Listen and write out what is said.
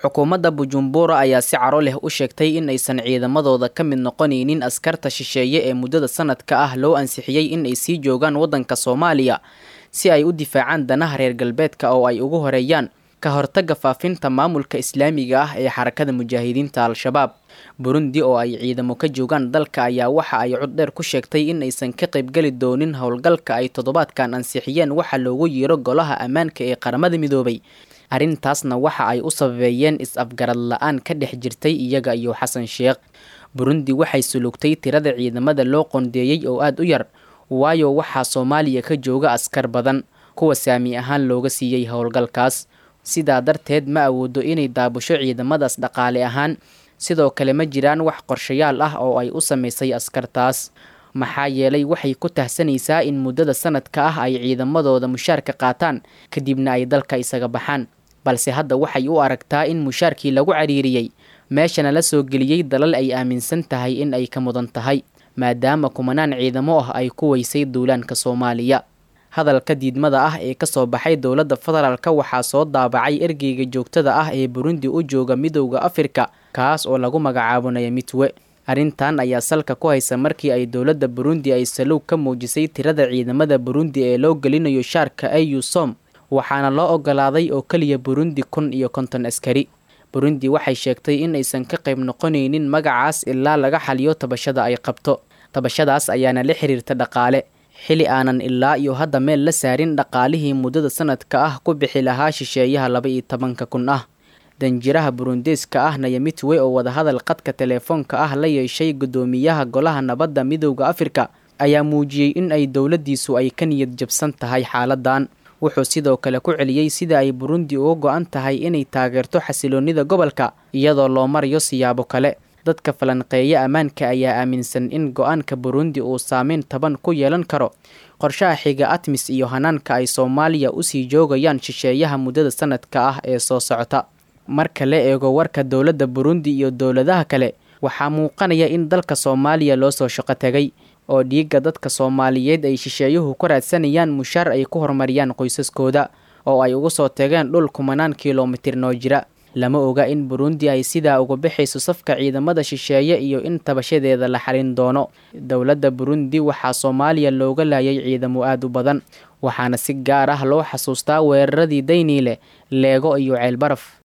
xukuumadda bujumbura ayaa si caro leh u sheegtay in aysan ciidamadooda ka mid noqonaynin askarta shisheeye ee muddada sanadka ah loo ansixiyey in ay sii joogaan waddanka soomaaliya si ay u difaacaan danaha reer galbeedka oo ay ugu horeeyaan ka hortagga faafinta maamulka islaamiga ah ee xarakada mujaahidiinta al-shabaab burundi oo ay ciidamo ka joogaan dalka ayaa waxa ay coddheer ku sheegtay in aysan ka qaybgeli doonin howlgalka ay toddobaadkan ansixiyeen waxa loogu yeero golaha ammaanka ee qaramada midoobay arrintaasna waxa ay u sababeeyeen is-afgarad la-aan ka dhex jirtay iyaga iyo xasan sheekh burundi waxay sulugtay tirada ciidamada loo qondeeyey oo aada u yar waayo waxaa soomaaliya ka jooga askar badan kuwa saami ahaan looga siiyey howlgalkaas sidaa darteed ma awoodo inay daabusho ciidamadaas dhaqaale ahaan sidoo kale ma jiraan wax qorshayaal ah oo ay u samaysay askartaas maxaa yeelay waxay ku tahsanaysaa in muddada sanadka ah ay ciidamadooda mushaarka qaataan kadibna ay dalka isaga baxaan balse hadda waxay u aragtaa in mushaarkii lagu cariiriyey meeshana la soo geliyey dalal ay aaminsan tahay in ay ka mudan tahay maadaama kumanaan ciidamo ah ay ku weysay duulaanka soomaaliya hadalka diidmada ah ee kasoo baxay dowladda federaalka waxaa soo daabacay ergeyga joogtada ah ee burundi u jooga midowda afrika kaas oo lagu magacaabonaya mitwe arrintan ayaa salka ku haysa markii ay dowladda burundi ay salow ka muujisay tirada ciidamada burundi ee loo gelinayo shaarka au som waxaana loo ogolaaday oo keliya burundi kun iyo konton askari burundi waxay sheegtay in aysan ka qayb noqonaynin magacaas ilaa laga xaliyo tabashada ay qabto tabashadaas ayaana la xiriirta dhaqaale xili aanan ilaa iyo hadda meel la saarin dhaqaalihii muddada sanadka ah ku bixi lahaa shisheeyaha laba iyo tobanka kun ah danjiraha burundeeska ah nayamitwe oo wadahadal qadka teleefoonka ah la yeeshay guddoomiyaha golaha nabadda midowda afrika ayaa muujiyey in ay dowladdiisu ay ka niyad jabsan tahay xaaladan wuxuu sidoo kale ku celiyey sida ay burundi uga go-an tahay inay taageerto xasiloonnida gobolka iyadoo loo marayo siyaabo kale dadka falanqeeya ammaanka ayaa aaminsan in go-aanka burundi uu saameyn taban ku yeelan karo qorshaha xiga atmis iyo hanaanka ay soomaaliya usii joogayaan shisheeyaha muddada sanadka ah ee soo socota marka la eego warka dowladda burundi iyo dowladaha kale waxaa muuqanaya in dalka soomaaliya loo soo shaqo tegay oo dhiigga dadka soomaaliyeed ay shisheeyuhu ku raadsanayaan mushaar ay ku horumariyaan qoysaskooda oo ay ugu soo tageen dhul kumanaan kilomitir noo jira lama oga in burundi ay sidaa uga baxayso safka ciidamada shisheeye iyo in tabashadeeda la xalin doono dowladda burundi waxaa soomaaliya looga laayay ciidamo aada u badan waxaana si gaar ah loo xasuustaa weeraradii dayniile leego iyo ceelbaraf